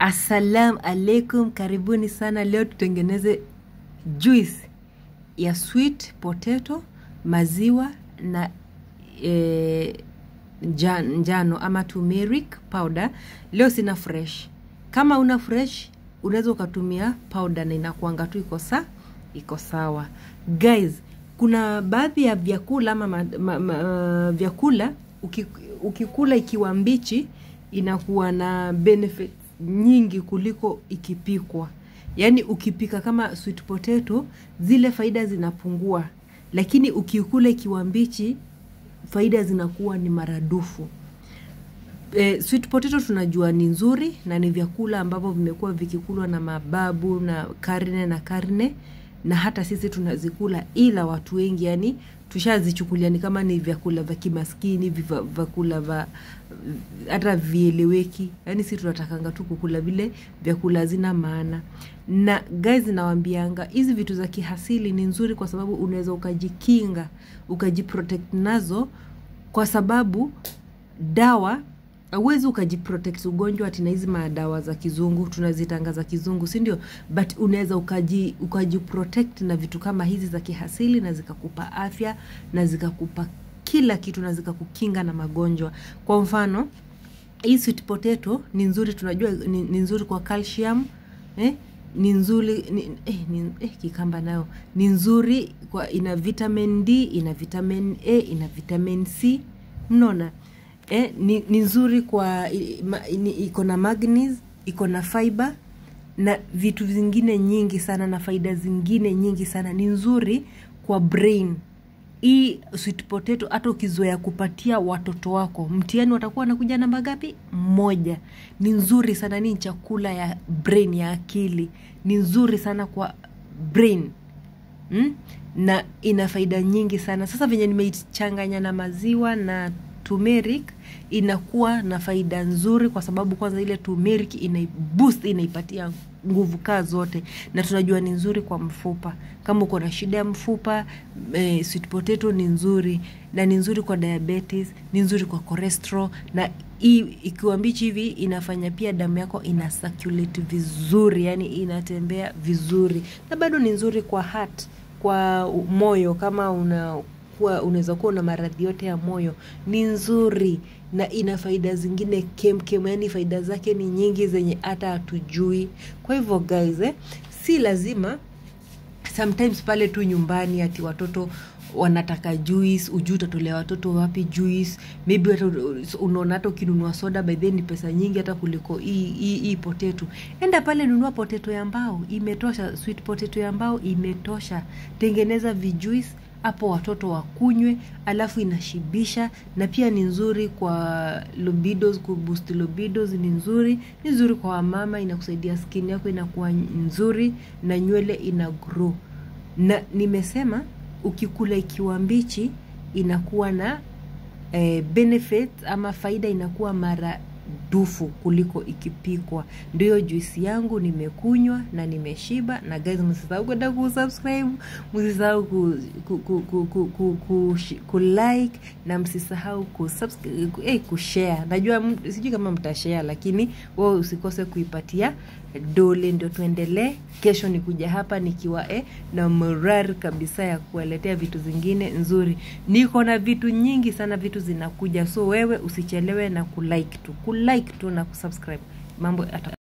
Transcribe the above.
Assalamu alaikum, karibuni sana. Leo tutengeneze juice ya sweet potato, maziwa na e, njan- njano ama turmeric powder. Leo sina fresh. Kama una fresh unaweza ukatumia powder na inakuanga tu iko sa iko sawa. Guys, kuna baadhi ya vyakula ama ma, ma, ma, vyakula uki, ukikula ikiwa mbichi inakuwa na benefit nyingi kuliko ikipikwa. Yaani ukipika kama sweet potato zile faida zinapungua, lakini ukikula ikiwa mbichi faida zinakuwa ni maradufu. E, sweet potato tunajua ni nzuri na ni vyakula ambavyo vimekuwa vikikulwa na mababu na karne na karne na hata sisi tunazikula, ila watu wengi yani tushazichukulia ni kama ni vyakula vya kimaskini, viva- vyakula vya hata vieleweki. Yani sisi tunatakanga tu kukula vile vyakula hazina maana. Na guys, nawambianga hizi vitu za kiasili ni nzuri kwa sababu unaweza ukajikinga ukajiprotect nazo, kwa sababu dawa hauwezi ukajiprotect ugonjwa ati na hizi madawa za kizungu tunazitanga za kizungu si ndio but unaweza ukaji ukajiprotect na vitu kama hizi za kiasili na zikakupa afya na zikakupa kila kitu na zikakukinga na magonjwa kwa mfano hii sweet potato ni nzuri tunajua ni, ni nzuri kwa calcium eh? ni nzuri ni, eh, ni, eh, kikamba nayo ni nzuri kwa ina vitamin d ina vitamin a ina vitamin c mnaona eh, ni, ni nzuri kwa i- ma- ni- iko na magnesium iko na fiber na vitu vingine nyingi sana na faida zingine nyingi sana ni nzuri kwa brain hii sweet potato hata ukizoea kupatia watoto wako mtihani watakuwa wanakuja namba ngapi moja ni nzuri sana ni chakula ya brain ya akili ni nzuri sana kwa brain mm? na ina faida nyingi sana sasa venye nimeichanganya na maziwa na turmeric inakuwa na faida nzuri kwa sababu kwanza ile turmeric inaiboost inaipatia nguvu kaa zote na tunajua ni nzuri kwa mfupa kama uko na shida ya mfupa eh, sweet potato ni nzuri na ni nzuri kwa diabetes ni nzuri kwa cholesterol na hii ikiwa mbichi hivi inafanya pia damu yako ina circulate vizuri yani inatembea vizuri na bado ni nzuri kwa heart kwa moyo kama una kuwa unaweza kuwa una maradhi yote ya moyo ni nzuri na ina faida zingine kemkem yani faida zake ni nyingi zenye hata hatujui kwa hivyo guys eh, si lazima sometimes pale tu nyumbani ati watoto wanataka juice ujui utatolea watoto wapi juice maybe hata unaona hata ukinunua soda by then ni pesa nyingi hata kuliko hii hii hii potato enda pale nunua potato ya mbao imetosha sweet potato ya mbao imetosha tengeneza vijuice hapo watoto wakunywe alafu inashibisha na pia ni nzuri kwa libidos kuboost libidos ni nzuri ni nzuri kwa wamama inakusaidia skin yako inakuwa nzuri na nywele ina grow na nimesema ukikula ikiwa mbichi inakuwa na eh, benefit ama faida inakuwa mara dufu kuliko ikipikwa ndiyo juisi yangu nimekunywa na nimeshiba na guys msisahau kwenda kusubscribe msisahau ku, ku, ku, ku, ku, ku, ku, ku like na msisahau kusubscribe, eh, kushare najua m- sijui kama mtashare lakini wewe usikose kuipatia dole ndio tuendelee kesho nikuja hapa nikiwa eh, na morari kabisa ya kuwaletea vitu zingine nzuri niko na vitu nyingi sana vitu zinakuja so wewe usichelewe na kulike tu kulike tu na kusubscribe mambo yata